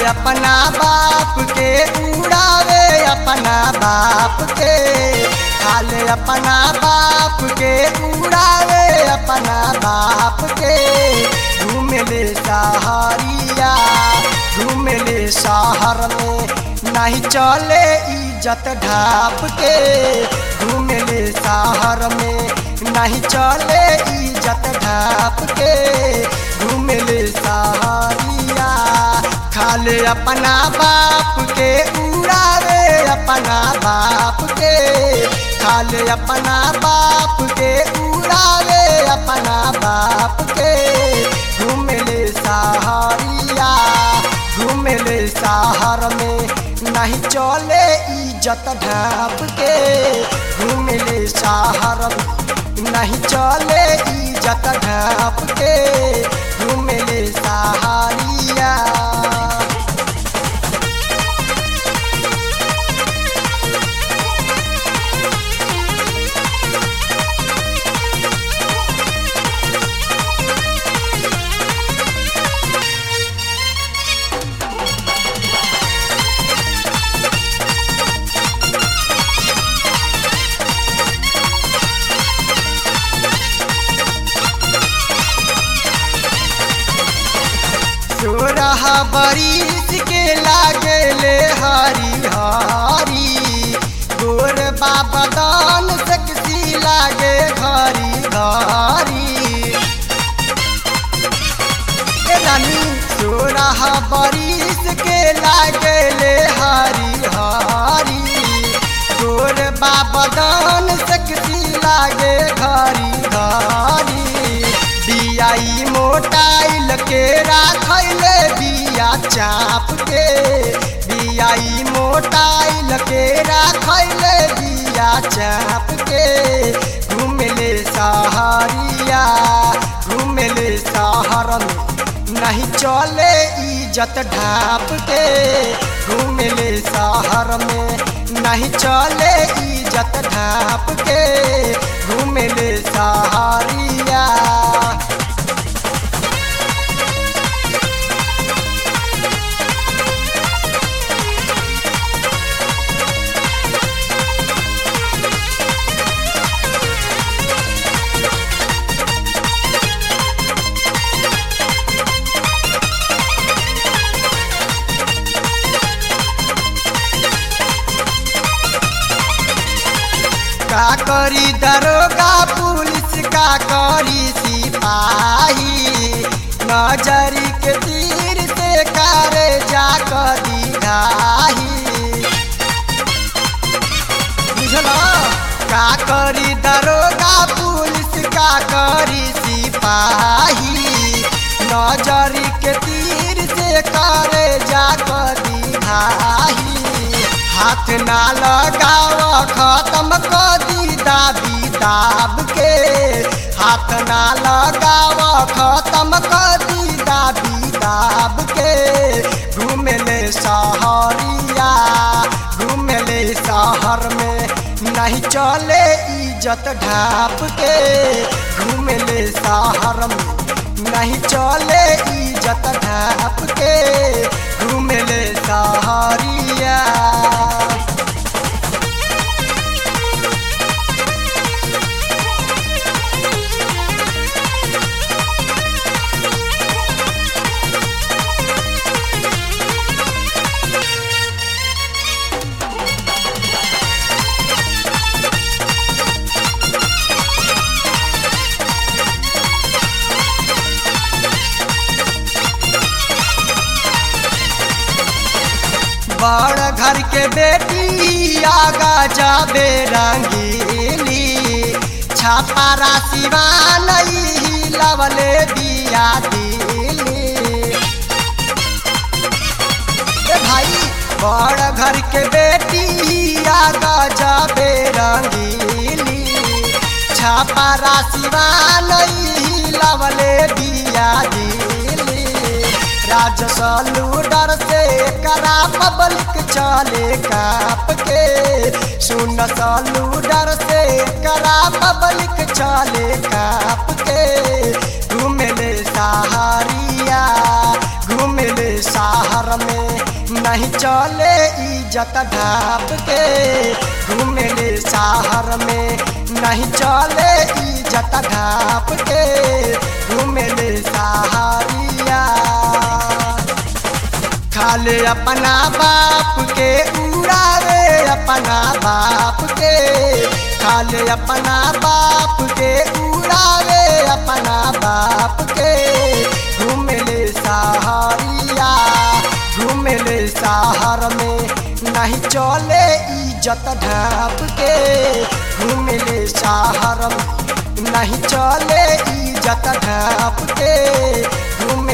अपना बाप के उड़ावे अपना बाप के खाले अपना बाप के उड़ावे अपना बाप के घूमले सहारिया घूमले शहर में नहीं चले इज्जत ढाप के घूमले शहर में नहीं चले इज्जत ढाप के घूमले सहारिया खाले अपना बाप के उड़ावे अपना बाप के खाले अपना बाप के उड़ावे अपना बाप के घूमले सहारिया घूमले शहर में नहीं चले इज्जत ढाप के घूमले शहर में नहीं चले इज्जत ढाप के घूमले सहारिया सोरह बरिस के लागले हरी हरी गोर बाबा दान सकसी लागे घरी घरी ए रानी सोरह बरिस के लागले हरी हरी गोर बाबा दान सकसी लागे घरी घरी बियाई मोटाइल के राखैले बिया चाप के बियाई मोटाइल के राखैले बिया चाप के घूमले सहारिया घूमले शहर में नहीं चले इज्जत ढाप के घूमले शहर में नहीं चले इज्जत ढाप के घूमले सहारिया का करी दरोगा पुलिस का करी सिपाही नजरी के तीर से करे जा कदी घाही बुझला का करी दरोगा पुलिस का करी सिपाही नजरी के तीर से करे जा कदी घाही हाथ ना लगाव खत्म कर दी दाबी दाब के हाथ ना लगाव खत्म कर दी दाबी दाब के घूमले सहरिया घूमले शहर में नहीं चले इज्जत ढाप के घूमले शहर में नहीं चले इज्जत ढाप के घूमले सहरिया बड़ घर के बेटी आगा जाबे रंगीली छापा राशिवा नहीं लवले दिया दिली ए भाई बड़ घर के बेटी आगा जाबे रंगीली छापा राशिवा नहीं लवले दिया दिली राजसलू डर से करा पब्लिक चले काप के सुन सलू डर से करा पब्लिक चले काप के घूमले सहारिया घूमले शहर में नहीं चले इज्जत ढाप के घूमेले शहर में नहीं चले इज्जत ढाप के घूमेले सहारिया खाले अपना बाप के उड़ावे अपना बाप के खाले अपना बाप के उड़ावे अपना बाप के घूमेले सहारिया घूमेले शहर में नहीं चले इज्जत ढाप के घूमेले शहर में नहीं चले इज्जत ढाप के घूम